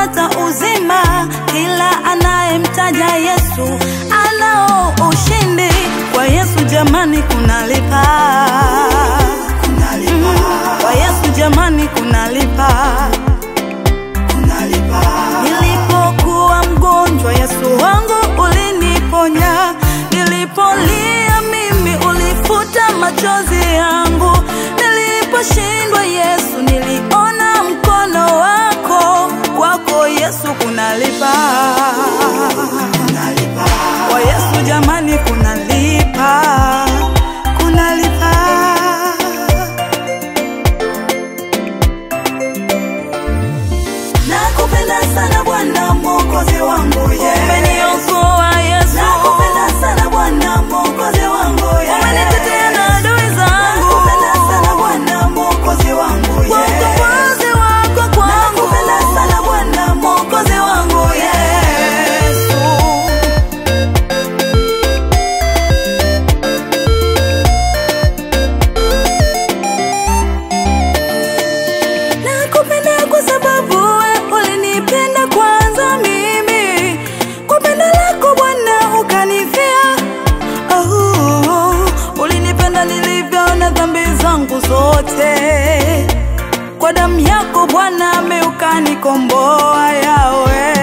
atapata uzima. Kila anayemtaja Yesu anao ushindi. Kwa Yesu jamani, kunalipa. Mm, Kwa Yesu jamani, kunalipa. Nilipokuwa mgonjwa, Yesu wangu uliniponya. Nilipolia mimi, ulifuta machozi yangu. Niliposhindwa, Yesu, niliona mkono wako. Kwako Yesu kunalipa, kwa Yesu jamani, kunalipa, kunalipa. Nakupenda sana Bwana Mwokozi wangu Yesu. Umeniokoa Yesu. Nakupenda sana Bwana Mwokozi wangu Yesu. Umenitetea na adui zangu. Nakupenda sana Bwana Mwokozi wangu Yesu. Kwa ukombozi wako kwangu. Nakupenda sana Bwana Mwokozi wangu Yesu. Nakupenda kwa sababu we ulinipenda kwanza mimi. Kwa pendo lako Bwana ukanifia. Oh, ulinipenda nilivyo na dhambi zangu zote. Kwa damu yako Bwana me ukanikomboa yawe